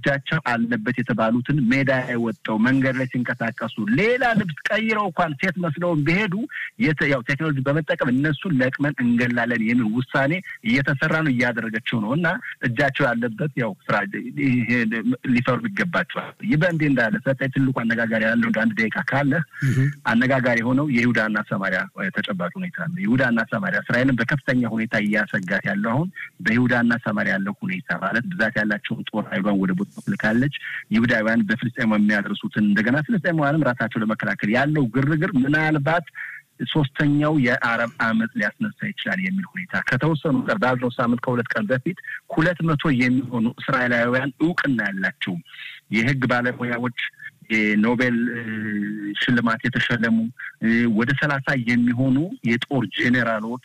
እጃቸው አለበት የተባሉትን ሜዳ ላይ ወጥተው መንገድ ላይ ሲንቀሳቀሱ ሌላ ልብስ ቀይረው እንኳን ሴት መስለውን ቢሄዱ ያው ቴክኖሎጂ በመጠቀም እነሱን ለቅመን እንገላለን የሚል ውሳኔ እየተሰራ ነው እያደረገችው ነው እና እጃቸው ያለበት ያው ስራ ሊፈሩ ይገባቸዋል። ይህ በእንዲህ እንዳለ ሰጠኝ ትልቁ አነጋጋሪ ያለው እንደ አንድ ደቂቃ ካለ አነጋጋሪ የሆነው የይሁዳና ሰማሪያ ተጨባጭ ሁኔታ ነው። ይሁዳና ሰማሪያ እስራኤልን በከፍተኛ ሁኔታ እያሰጋት ያለው አሁን በይሁዳና ሰማሪያ ያለው ሁኔታ ማለት ብዛት ያላቸውን ጦር ኃይሏን ወደ ቦታ ልካለች። ይሁዳውያን በፍልስጤማ የሚያደርሱትን እንደገና ፍልስጤማውያንም ራሳቸው ለመከላከል ያለው ግርግር ምናልባት ሶስተኛው የአረብ አመፅ ሊያስነሳ ይችላል የሚል ሁኔታ ከተወሰኑ ቀር ባዝነው ሳምንት ከሁለት ቀን በፊት ሁለት መቶ የሚሆኑ እስራኤላውያን እውቅና ያላቸው የህግ ባለሙያዎች የኖቤል ሽልማት የተሸለሙ ወደ ሰላሳ የሚሆኑ የጦር ጄኔራሎች፣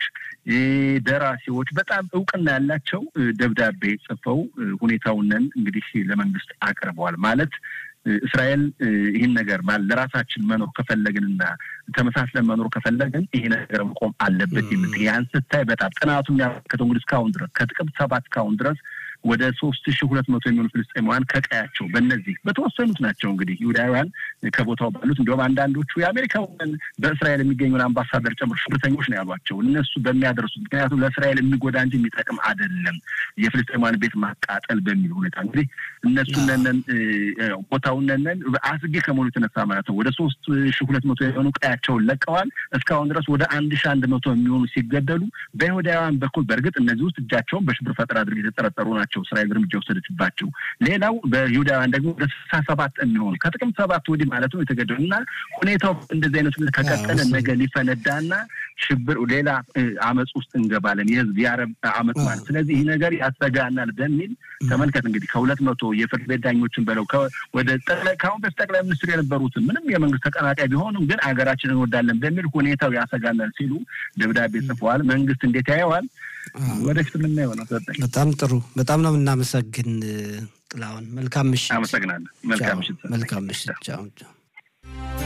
ደራሲዎች በጣም እውቅና ያላቸው ደብዳቤ ጽፈው ሁኔታውንን እንግዲህ ለመንግስት አቅርበዋል ማለት እስራኤል ይህን ነገር ለራሳችን መኖር ከፈለግንና ተመሳስለን መኖር ከፈለግን ይሄ ነገር መቆም አለበት የምት ያን ስታይ በጣም ጥናቱ የሚያመለክተው እንግዲህ እስካሁን ድረስ ከጥቅምት ሰባት እስካሁን ድረስ ወደ ሶስት ሺ ሁለት መቶ የሚሆኑ ፍልስጤማውያን ከቀያቸው በእነዚህ በተወሰኑት ናቸው እንግዲህ ይሁዳውያን ከቦታው ባሉት እንዲሁም አንዳንዶቹ የአሜሪካውን በእስራኤል የሚገኙን አምባሳደር ጨምሮ ሽብርተኞች ነው ያሏቸው እነሱ በሚያደርሱት ምክንያቱም ለእስራኤል የሚጎዳ እንጂ የሚጠቅም አይደለም የፍልስጤማውያን ቤት ማቃጠል በሚል ሁኔታ እንግዲህ እነሱ ነነን ቦታውን ነነን አስጊ ከመሆኑ የተነሳ ማለት ነው ወደ ሶስት ሺ ሁለት መቶ የሆኑ ቀያቸውን ለቀዋል እስካሁን ድረስ ወደ አንድ ሺ አንድ መቶ የሚሆኑ ሲገደሉ በይሁዳውያን በኩል በእርግጥ እነዚህ ውስጥ እጃቸውን በሽብር ፈጠራ ድርጊት የተጠረጠሩ ናቸው ናቸው እስራኤል እርምጃ ወሰደችባቸው። ሌላው በይሁዳውያን ደግሞ ወደ ስልሳ ሰባት የሚሆኑ ከጥቅምት ሰባት ወዲህ ማለት ነው የተገደሉ እና ሁኔታው እንደዚህ አይነት ሁኔታ ከቀጠለ ነገ ሊፈነዳና ሽብር ሌላ አመፅ ውስጥ እንገባለን፣ የህዝብ የአረብ አመፅ ማለት ስለዚህ ይህ ነገር ያሰጋናል በሚል ተመልከት እንግዲህ ከሁለት መቶ የፍርድ ቤት ዳኞችን በለው ወደ ጠቅላይ ከአሁን በፊት ጠቅላይ ሚኒስትር የነበሩትን ምንም የመንግስት ተቀናቃይ ቢሆኑም ግን አገራችንን እንወዳለን በሚል ሁኔታው ያሰጋናል ሲሉ ደብዳቤ ጽፈዋል። መንግስት እንዴት ያየዋል? ወደፊት የምናየው ነው። በጣም ጥሩ። በጣም ነው የምናመሰግን ጥላሁን። መልካም ምሽት። አመሰግናለሁ። መልካም ምሽት። መልካም ምሽት።